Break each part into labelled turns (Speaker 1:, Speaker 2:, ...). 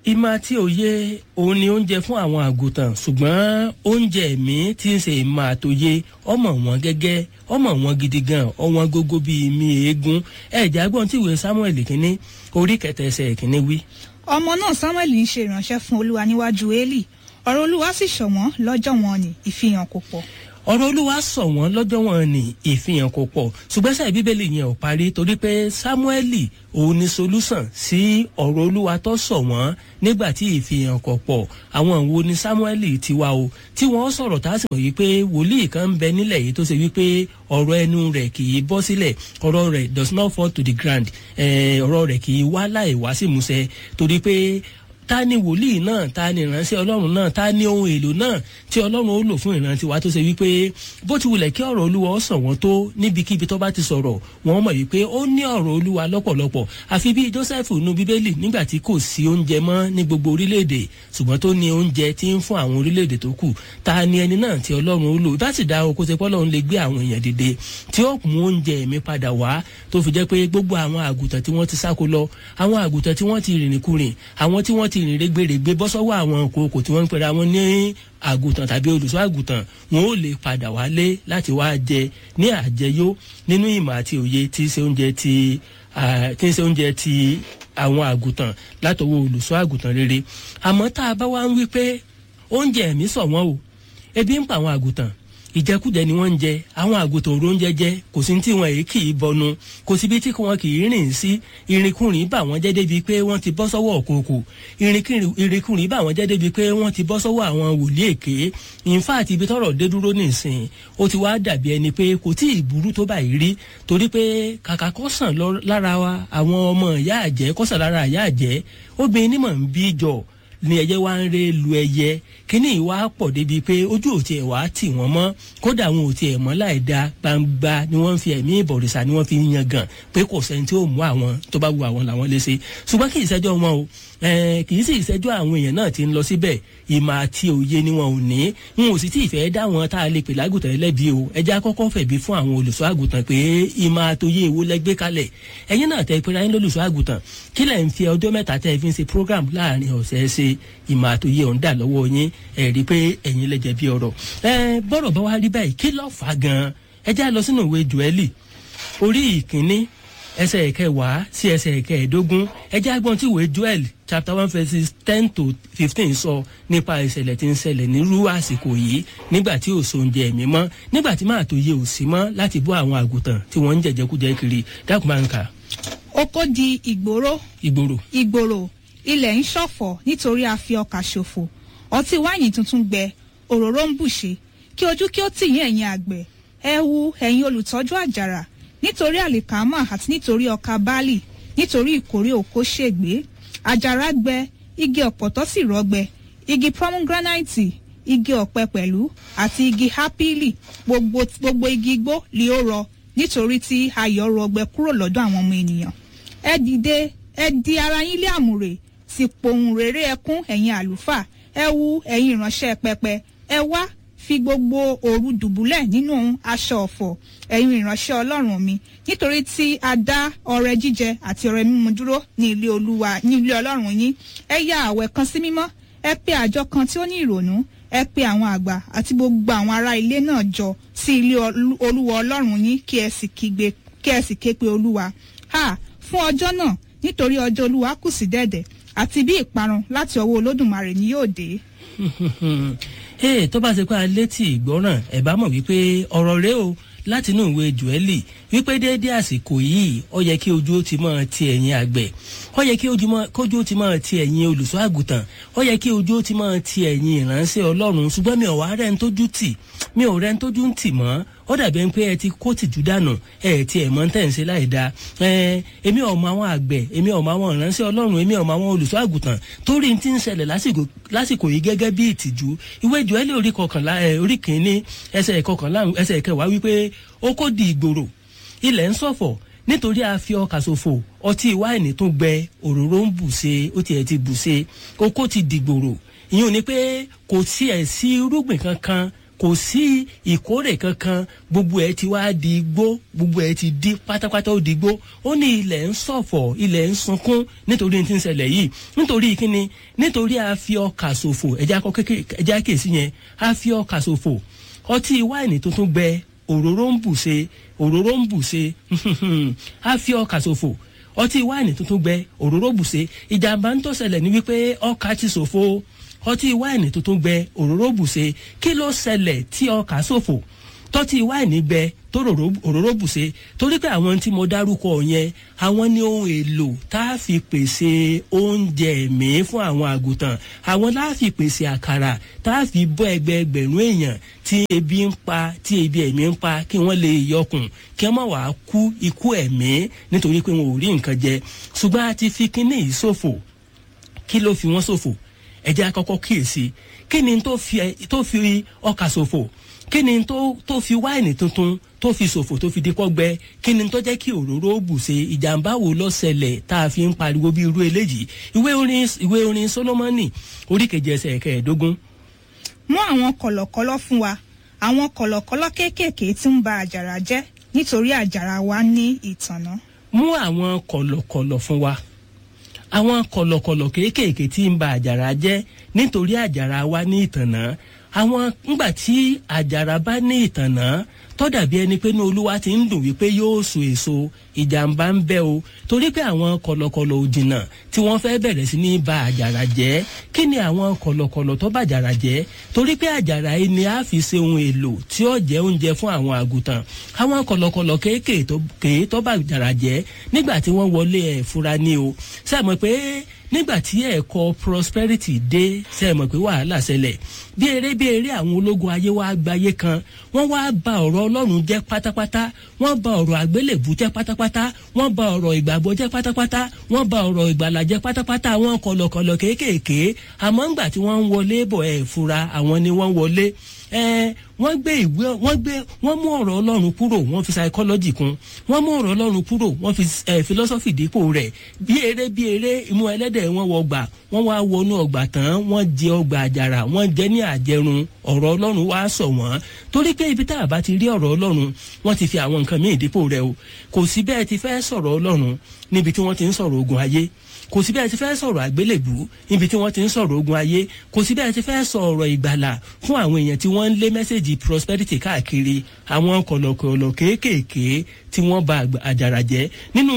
Speaker 1: ìmọ̀ àti òye òun ni oúnjẹ fún àwọn àgùntàn ṣùgbọ́n oúnjẹ ẹ̀mí tí ń ṣe ìmọ̀ àtòye ọmọ wọn gẹ́gẹ́ ọmọ wọn gidi gan ọwọn gógó bíi mi eégún ẹ̀jẹ̀ agbọ́n tí ìwé samuel kínní orí kẹtẹ ẹsẹ̀ kínní wí.
Speaker 2: ọmọ náà samuel ń ṣe ìránṣẹ́ fún olúwa níwájú eli ọ̀rọ̀ olúwa sì ṣọ̀wọ́n lọ́jọ́ wọn ni ìfihàn kò pọ̀
Speaker 1: ọ̀rọ̀ olúwa sọ wọ́n lọ́jọ́ wọn ní ìfihàn kò pọ̀ ṣùgbọ́n sáà bíbélì yẹn ò parí torí pé sámúẹ́lì òun ni solúsàn sí ọ̀rọ̀ olúwa tó sọ wọ́n nígbà tí ìfihàn kò pọ̀ àwọn wo ni sámúẹ́lì ti wá o tí wọ́n sọ̀rọ̀ tá a sì mọ̀ yìí pé wòlíì kan ń bẹ nílẹ̀ yìí tó ṣe wípé ọ̀rọ̀ ẹnu rẹ̀ kì í bọ́ sílẹ̀ ọ̀rọ̀ rẹ̀ does not fall to the ground ọ̀rọ̀ rẹ̀ kì í wá láì wá sí ìmúṣẹ torí pé ta ni wòlíì náà ta ni ìránṣẹ́ ọlọ́run náà ta ni ohun èlò náà tí ọlọ́run ó lò fún ìrántí wa tó ṣe wípé bó ti wulẹ̀ kí ọ̀rọ̀ olúwa ó sàn wọ́n tó níbikíbi tó bá ti sọ̀rọ̀ wọ́n mọ̀ wípé ó ní ọ̀rọ̀ olúwa lọ́pọ̀lọpọ̀ àfi bí joseph nu bíbélì nígbà tí kò sí oúnjẹ mọ́ ní gbogbo orílẹ̀-èdè ṣùgbọ́n tó ní oúnjẹ tí ń fún àwọn orílẹ̀-èdè tó kù ta ni ẹni náà tí ọlọ́run ó lò bá sì dá oko ṣe pọ́lọ́run lè gbé àwọn èèyàn dìde tí ó mú oúnjẹ mi padà wá tó fi jẹ́ pé gbogbo àwọn àgùntàn tí wọ́n ti sáko lọ àwọn àgùntàn tí wọ́n ti rìnrìn kurìn àwọn tí wọ́n ti rìn rẹ́gbẹ̀rẹ́gbẹ́ bọ́ sọ́wọ́ àwọn kòkò tí wọ́n ń pera wọn ní àgùntàn tàbí olùṣọ́ àgùntàn wọn ò lè padà wálé láti wá jẹ ní àjẹyó nínú ìmọ̀ àti òye tí í ṣe oúnjẹ ti tí í ṣe oúnjẹ ti àwọn àgùntàn látọwọ́ olùṣọ́ àgùntàn rere àmọ́ tá a bá wá ń wí pé oúnjẹ ẹ̀mí sọ wọ́n o ebi ń pa àwọn àgùntàn ìjẹkújẹ ni wọ́n ń jẹ àwọn àgùntàn òró ń jẹjẹ kò sí tí wọn èyí kì í bọnu kò síbi tí wọn kì í rìn sí irinkurin bà wọ́n jẹ́ débi pé wọ́n ti bọ́ sọ́wọ́ òkòkò irinkurin bà wọ́n jẹ́ débi pé wọ́n ti bọ́ sọ́wọ́ àwọn wòlíì èké ìfáàtì ibi tọ́rọ̀ dé dúró nìsín ó ti wá dàbí ẹni pé kò tí ì burú tó báyìí rí torí pé kàkà kọ́sàn lára wa àwọn ọmọ ìyá àjẹ́ kọ́sàn lára ìyá àjẹ́ obìnrin nímọ̀ ń bí jọ ni ẹyẹ wá ń ré lu ẹyẹ kíní ìwà pọ̀ débi pé ojú ò tiẹ̀ wá tì wọ́n mọ́ kódà wọn ò tiẹ̀ mọ́ láì da gbangba ni wọ́n fi ẹ̀mí ìbọ̀rìṣà ni wọ́n fi ń yan gan pé kò sẹ́ni tí ó mú àwọn tó bá wu àwọn làwọn lè ṣe ṣùgbọ́n kì í ṣẹ́jọ́ wọn o kì í sì ṣẹ́jọ́ àwọn èèyàn náà ti ń lọ síbẹ̀ ìmọ̀ àti òye ni wọn ò ní n ò sì tí ì fẹ́ dá wọn tá a lè pè lágùntàn ẹlẹ́bi o ẹjẹ́ akọ́kọ́ fẹ̀bi fún àwọn olùṣọ́ àgùntàn pé ìmọ̀ àtòye èwo lẹ́gbẹ́ kalẹ̀ ẹ̀yin náà tẹ́ pera yín lólùṣọ́ àgùntàn kí lẹ̀ ń fi ọjọ́ mẹ́ta tẹ́ fi ń ṣe program láàrin ọ̀sẹ̀ ṣe ìmọ̀ àtòye ọ̀hún dà lọ́wọ́ yín ẹ̀ rí i pé ẹ̀yin lẹ́jẹ̀ bí ọ̀rọ̀ ẹ bọ́rọ̀ bá wá rí báyìí kí ló fà á gan-an ẹ já lọ sínú ìwé joeli orí ìkíní ẹsẹ̀ ìkẹwàá sí ẹsẹ̀ ìkẹẹ̀ẹ́dógún ẹ já gbọ́n tí ìwé joel chapter one verses ten to fifteen sọ nípa ìṣẹ̀lẹ̀ tí ń ṣẹlẹ̀ nírú àsìkò yìí nígbà tí ò so oúnjẹ ẹ̀mí mọ́ nígbà tí máa tó yẹ ò sí mọ́ láti bọ́ àwọn àgùntàn tí wọ́n ń jẹ̀jẹ̀kújẹ kiri dákun máa ń kà.
Speaker 2: oko di ìgboro
Speaker 1: ìgboro
Speaker 2: ìgboro ilẹ̀ ń ṣọ̀fọ̀ nítorí a fi ọkà ṣòfò ọtí wáìnì tuntun gbẹ òróró ń bùṣe kí ojú kí ó tì yín ẹ̀yin àgbẹ̀ ẹ wu ẹ̀yin olùtọ́jú àjàrà nítorí àlìkámà àti nítorí ọkà báàlì nítorí ìkórè òkó ṣègbé àjàrà gbẹ igi ọ̀pọ̀tọ́ sì rọ́gbẹ igi pomegranate igi ọ̀pẹ pẹ̀lú àti igi hápílì gbogbo gbogbo igi igbó li ó rọ nítorí tí ayọ̀ rọgbẹ kúrò lọ́dọ̀ àwọn ọmọ ènìyàn ẹ dìde ẹ di ara yín lé àmùrè sì pohùn réré ẹkún ẹ̀yin àlùfáà ẹ wu ẹ̀yin ìránṣẹ́ pẹpẹ ẹ wá fi gbogbo òru dùbúlẹ̀ nínú aṣọ ọ̀fọ̀ ẹ̀yin ìránṣẹ́ ọlọ́run mi nítorí tí a dá ọrẹ jíjẹ àti ọrẹ mímu dúró ní ilé olúwa ní ilé ọlọ́run yín ẹ ya àwẹ̀ kan sí mímọ́ ẹ pe àjọ kan tí ó ní ìrònú ẹ pe àwọn àgbà àti gbogbo àwọn ará ilé náà jọ sí ilé olúwa ọlọ́run yín kí ẹ sì kígbe kí ẹ sì ké pe olúwa ha fún ọjọ́ náà nítorí ọjọ́ olúwa kù sí dẹ̀dẹ̀ àti bí ìparun láti ọwọ́ olódùmarè ni yóò dé
Speaker 1: ee tó bá ṣe pé a létí ìgbọ́ràn ẹ̀ bá mọ̀ wípé ọ̀rọ̀ rẹ o láti inú ìwé joeli wípé déédéé àsìkò yìí ó yẹ kí ojú ó ti máa ti ẹ̀yìn àgbẹ̀ ó yẹ kí ojú ó ti máa ti ẹ̀yìn olùṣọ́ àgùntàn ó yẹ kí ojú ó ti máa ti ẹ̀yìn ìránṣẹ́ ọlọ́run ṣùgbọ́n mi ò wá rẹ̀ ń tójú tì mi ò rẹ̀ ń tójú ń tì mọ́ ó dàbí ẹni pé ẹ ti kó tìjú dànù ẹ ti ẹ̀ mọ́ tẹ̀ ń ṣe láì dáa ẹ èmi ò mọ àwọn àgbẹ̀ èmi ò mọ àwọn ìránṣẹ́ ọlọ́run èmi ò mọ àwọn olùṣọ́ àgùntàn torí ti ń ṣẹlẹ̀ lásìkò yìí gẹ́gẹ́ bí ìtìjú ìwé Jóẹ́lì orí kọkànlá ẹ orí kìíní ẹsẹ̀ kọkànlá ẹsẹ̀ kẹwàá wípé ó kó di ìgboro ilẹ̀ ń ṣọ̀fọ̀ nítorí a fi ọkà ṣòfò ọtí wáìnì tó gbẹ òróró ń bù ṣe ó tiẹ̀ ti bù ṣe oko ti dìgbòrò ìyẹn ò ní pé kò tiẹ̀ sí irúgbìn kankan kò sí ìkórè kankan gbogbo ẹ ti wá di igbó gbogbo ẹ ti di pátápátá ó di igbó ó ní ilẹ̀ ń ṣọ̀fọ̀ ilẹ̀ ń sunkún nítorí tí ń ṣẹlẹ̀ yìí nítorí kíni nítorí a fi ọkà ṣòfò ẹja kọ kékeré ẹja kèsì yẹn a fi ọkà ṣòfò ọtí wáìnì tuntun gbẹ òróró ń bù ṣe òróró ń bù ṣe a fi ọkà ṣòfò ọtí wáìnì tuntun gbẹ òróró bù ṣe ìjàmbá ń tó ṣẹlẹ̀ ní wípé ọkà ti ṣòfò ọtí wáìnì tuntun gbẹ òróró bùṣe kí ló ṣẹlẹ̀ tí ọkà ṣòfò tọ́tí wáìnì gbẹ tó òróró bùṣe torí pé àwọn tí mo dárúkọ yẹn àwọn ní ohun èlò tá a fi pèsè oúnjẹ ẹ̀mí fún àwọn àgùntàn àwọn tá a fi pèsè àkàrà tá a fi bọ́ ẹgbẹẹgbẹ̀rún èèyàn tí ebi ń pa tí ebi ẹ̀mí ń pa kí wọ́n lè yọkùn kí wọ́n má wàá kú ikú ẹ̀mí nítorí pé wọn ò rí nǹkan jẹ ṣùgbọ́n a ti fi kinní yìí ṣòfò kí ló fi wọ́n ṣòfò ẹ jẹ́ àkọ́kọ́ kíyèsí kí ni tó fi tó fi ọkà ṣòfò kí ni tó tó fi wáìnì tuntun tó fi ṣòfò tó fi dípọ́ gbẹ kí ni tó jẹ́ kí òróró bùṣe ìjàmbá wo ló ṣẹlẹ̀ tá a fi ń pariwo bí irú eléyìí ìwé orin ìwé orin solomoni orí kejì ẹsẹ̀ kẹẹ̀ẹ́dógún.
Speaker 2: mú àwọn kọ̀lọ̀kọ̀lọ̀ fún wa àwọn kọ̀lọ̀kọ̀lọ̀ kéékèèké tí ń ba àjàrà jẹ́ nítorí àjàrà wa ní ìtànná.
Speaker 1: mú àwọn kọ̀lọ̀kọ̀lọ̀ fún wa àwọn kọ̀lọ̀kọ̀lọ̀ kéékèèké tí ń ba àjàrà jẹ́ nítorí àjàrà wa ní ìtànná àwọn ńgbà tí àjàrà bá ní ìtànná tó dàbí ẹni pé ní olúwa ti ń dùn wípé yóò so èso ìjàmbá ń bẹ o torí pé àwọn kọ̀lọ̀kọ̀lọ̀ òjìnà tí wọ́n fẹ́ bẹ̀rẹ̀ sí ní ba àjàrà jẹ́ kí ni àwọn kọ̀lọ̀kọ̀lọ̀ tó bá àjàrà jẹ́ torí pé àjàrà yìí ni a fi ṣe ohun èlò tí ó jẹ́ oúnjẹ fún àwọn àgùntàn àwọn kọ̀lọ̀kọ̀lọ̀ kéékèèké tó bá àjàrà jẹ́ nígbà tí wọ́n wọlé ẹ̀ fura ní o sẹ́mọ̀ pé nígbà tí ẹ̀kọ́ prosperity dé sẹ́mọ̀ pé wàhálà ṣẹlẹ̀ bí eré bí eré àwọn ológun ayé wa gbayé kan wọ́n wá ba ọ̀rọ̀ ọlọ́run jẹ́ pátápátá wọ́n ba ọ̀rọ̀ àgbélébù jẹ́ pátápátá wọ́n ba ọ̀rọ̀ ìgbàgbọ́ jẹ́ pátápátá wọ́n ba ọ̀rọ̀ ìgbàlà jẹ́ pátápátá àwọn kọ̀lọ̀kọ̀lọ̀ kéékèèké àmọ́ ńgbà tí wọ́n ń wọlé bọ̀ ẹ̀ fura àwọn ni wọ́n wọlé ẹ wọ́n gbé ìwé wọ́n gbé wọ́n mú ọ̀rọ̀ ọlọ́run kúrò wọ́n fi psychology kún wọ́n mú ọ̀rọ̀ ọlọ́run kúrò wọ́n fi ẹ philosophy dípò rẹ̀ bí eré bí eré imú ẹlẹ́dẹ̀ wọ́n wọ ọgbà wọ́n wá wọnú ọgbà tán wọ́n jẹ ọgbà àjàrà wọ́n jẹ ní àjẹrun ọ̀rọ̀ ọlọ́run wá sọ wọ́n torí pé ibi tá a bá ti rí ọ̀rọ̀ ọlọ́run wọ́n ti fi àwọn nǹkan míì dípò rẹ̀ o kò sí bẹ́ẹ̀ ti fẹ́ sọ̀rọ̀ ọlọ́run níbi tí wọ́n ti ń sọ̀rọ̀ ogun ayé kò sí bẹ́ẹ̀ ti fẹ́ sọ̀rọ̀ àgbélébù níbi tí wọ́n ti ń sọ̀rọ̀ ogun ayé kò sí bẹ́ẹ̀ ti fẹ́ sọ̀rọ̀ ìgbàlà fún àwọn èèyàn tí wọ́n ń lé mẹ́sẹ̀gì prosperity káàkiri àwọn kọ̀lọ̀kọ̀lọ̀ kéékèèké tí wọ́n ba àjàrà jẹ́ nínú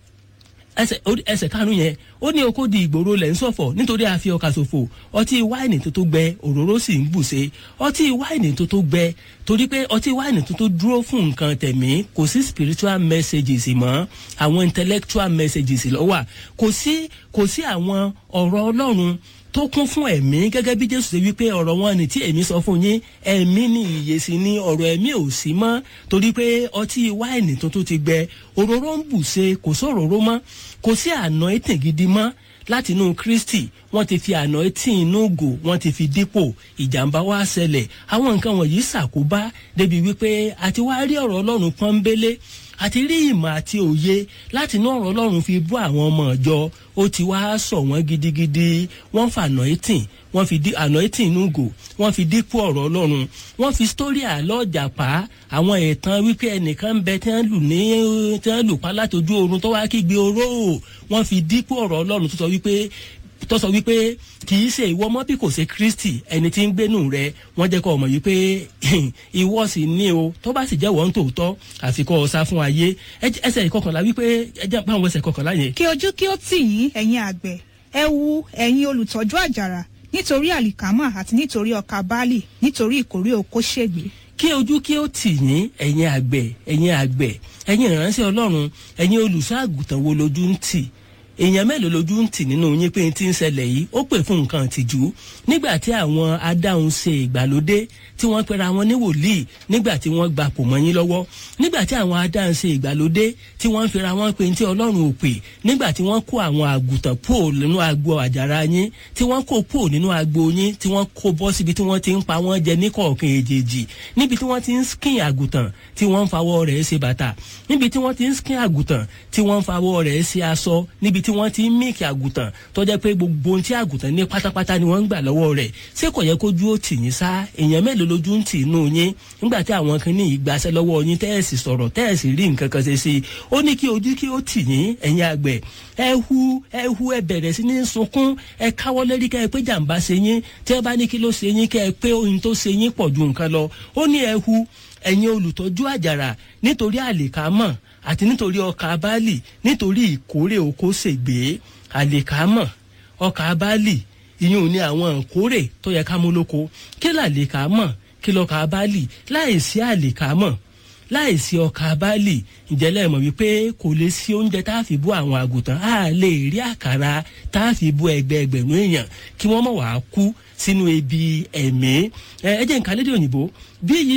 Speaker 1: ẹsẹ̀ karùn-ún yẹn ó ní oko di ìgboro lẹ̀ ń sọ̀fọ̀ nítorí a fi ọkà ṣòfò ọtí wáìnì tó tó gbẹ òróró sì ń bùṣe ọtí wáìnì tó tó gbẹ torí pé ọtí wáìnì tó tó dúró fún nǹkan tẹ̀mí kò sí spiritual messages mọ́ àwọn intellectual messages ló wà kò sí kò sí àwọn ọ̀rọ̀ ọlọ́run tó kún fún ẹ̀mí gẹ́gẹ́ bí jésù ṣe wípé ọ̀rọ̀ wọn ni tí èmi sọ fún yín ẹ̀mí ni ìyè sí ni ọ̀rọ̀ ẹ̀mí ò sí mọ́ torí pé ọtí wáìnì tuntun ti gbẹ òróró ń bù ṣe kò sóróró mọ́ kò sí àná ètè gidi mọ́ láti inú kristi wọ́n ti fi àná etí inú gò wọ́n ti fi dípò ìjàmbá wá ṣẹlẹ̀ àwọn nǹkan wọ̀nyí ṣàkóbá débi wípé àti wá rí ọ̀rọ̀ ọlọ́run pọ́nbélé àti rí ìmọ̀ àti òye láti inú ọ̀rọ̀ ọlọ́run fi bọ́ àwọn ọmọ ìjọ ó ti wá sọ wọ́n gidigidi wọ́n fa àná etí wọ́n fi di àná etí inú gò wọ́n fi dípò ọ̀rọ̀ ọlọ́run wọ́n fi sítórí àlọ́ jàpá àwọn ìtàn wípé ẹnìkan ń bẹ tí wọ́n lù ní tí wọ́n lù pa látojú oorun tó wá kígbe oró wọ́n fi dípò ọ̀rọ̀ ọlọ́run tó sọ wípé tó sọ wípé kì í ṣe ìwọ mọ́ bí kò ṣe kristi ẹni tí ń gbénu rẹ wọ́n jẹ́ kó ọmọ yìí pé ìwọ sì ní o tó bá sì jẹ́ wọ́n tòótọ́ àfikọ́ ọ̀sá fún ayé ẹsẹ̀ ìkọkànlá wípé ẹjẹ́ báwọn ẹsẹ̀ ìkọkànlá yẹn.
Speaker 2: kí ojú kí ó tì yín ẹ̀yin àgbẹ̀ ẹ wu ẹ̀yin olùtọ́jú àjàrà nítorí àlìkámà àti nítorí ọkà báàlì nítorí ìkórè oko ṣègbè
Speaker 1: kí ojú kí ó tì yín ẹ̀yin àgbẹ̀ ẹ̀yin àgbẹ̀ ẹ̀yin ìránṣẹ́ ọlọ́run ẹ̀yin olùṣọ́ àgùntàn wo lójú ń tì èèyàn mélòó lójú ń tì nínú yín pé tí ń ṣẹlẹ̀ yìí ó pè fún nǹkan ìtìjú nígbà tí àwọn adáhùn ṣe ìgbàlódé tí wọ́n pera wọn ní wòlíì nígbà tí wọ́n gba pò mọ́ yín lọ́wọ́ nígbà tí àwọn adáhùn ṣe ìgbàlódé tí wọ́n fira wọn pé tí ọlọ́run ò pè nígbà tí wọ́n kó àwọn àgùntàn pò nínú agbo àjàrà yín tí wọ́n kó pò nínú agbo yín tí wọ́n kó bọ́ síbi tí wọ́n ti ń pa wọ́n jẹ ní kọ̀ọ̀kan èjèèjì níbi tí wọ́n ti ń skin àgùntàn tí wọ́n ń fawọ́ rẹ̀ ṣe bàtà níbi tí wọ́n ti ń skin àgùntàn tí wọ́n ń fawọ́ rẹ̀ ṣe aṣọ níbi tí tí wọ́n ti ń míìkì àgùntàn tó jẹ́ pé gbogbo ohun tí àgùntàn ní pátápátá ni wọ́n ń gbà lọ́wọ́ rẹ̀ ṣé kò yẹ kójú ó tì yín sá èèyàn mélòó lójú ń tì inú yín nígbà tí àwọn kan ní ìgbàsẹ́ lọ́wọ́ yín tẹ́ẹ̀sì sọ̀rọ̀ tẹ́ẹ̀sì rí nǹkan kan ṣe sí i ó ní kí ojú kí ó tì yín ẹ̀yin àgbẹ̀ ẹ hu ẹ hu ẹ bẹ̀rẹ̀ sí ní sunkún ẹ káwọ́ lérí kẹ́ ẹ pé jàǹbá ṣe yín tí ẹ bá ní kí ló ṣe yín kẹ́ ẹ pé ohun tó ṣe yín pọ̀ ju nǹkan lọ ó ní ẹ hu ẹ̀yin olùtọ́jú àjàrà nítorí àlìkámọ̀ àti nítorí ọkà báàlì nítorí ìkórè oko ṣègbè àlìkámọ̀ ọkà báàlì ìyún ní àwọn ìkórè tó yẹ ká mú lóko kí làlìkámọ̀ kí lọ́kà báàlì láìsí àlìkámọ̀ láìsí ọkà báàlì ìjẹ́lẹ̀ mọ̀ wípé kò lè sí oúnjẹ tá a fi bú àwọn àgùntàn á lè rí àkàrà tá a fi bú ẹgbẹ́ ẹgbẹ̀rún èèyàn kí wọ́n mọ̀ wá kú sínú ebi ẹ̀mí ẹ ẹ jẹ́ nǹkan lédè òyìnbó bí